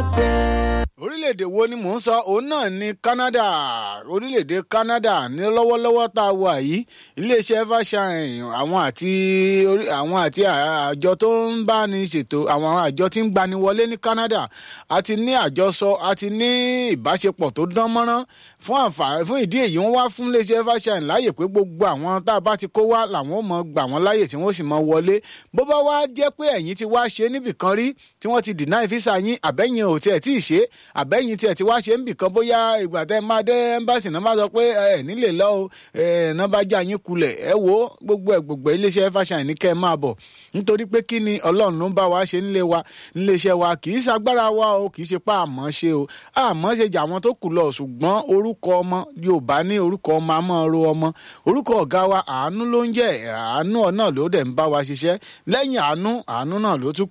nothing. orílẹ̀-èdè wo ni mò ń sọ òun náà ni Canada orílẹ̀-èdè Canada ní lọ́wọ́lọ́wọ́ tá a wà yìí iléeṣẹ́ evershine àwọn àti orí- àwọn àti àjọ tó ń bá ní ṣètò àwọn àjọ tí ń gbani wọlé ní Canada àti ní àjọsọ àti ní ìbáṣepọ̀ tó dán mọ́rán fún àǹfààní fún ìdí èyí wọ́n wá fún iléeṣẹ́ evershine láàyè pé gbogbo àwọn tá a bá ti kó wá làwọn ò mọ gbà wọ́n láàyè tí wọ́n sì mọ wọlé bó bá wá jẹ́ pé ẹ̀yin ti wá ṣe níbìkan rí tí wọ́n ti deny visa yín àbẹ́yìn ò tiẹ̀ tí ì ṣe àbẹ́yìn tiẹ̀ ti wá ṣe níbìkan bóyá ìgbà tẹ́ máa dé ẹ́mbáàsì náà máa sọ pé ẹ nílè lọ o ẹ náà bá já yín kulẹ̀ ẹ wo gbogbo ẹ gbogbo iléeṣẹ́ evershine ní kẹ́ ẹ máa bọ̀ nítorí pé kí ni ọlọ́run ló ń bá wa ṣe nílé wa níléeṣẹ́ wa kì í ṣagbára wa o kì í ṣe pa àmọ́ ṣe o àmọ́ ṣe jà àwọn tó kù lọ ṣùgbọ́n orúkọ ọmọ Yorùbá ní orúkọ ọmọ àmọ́ ro ọmọ orúkọ ọ̀gá wa àánú ló ń jẹ́ àánú náà ló dẹ̀ ń bá wa ṣiṣẹ́ lẹ́yìn àánú àánú náà ló tún kù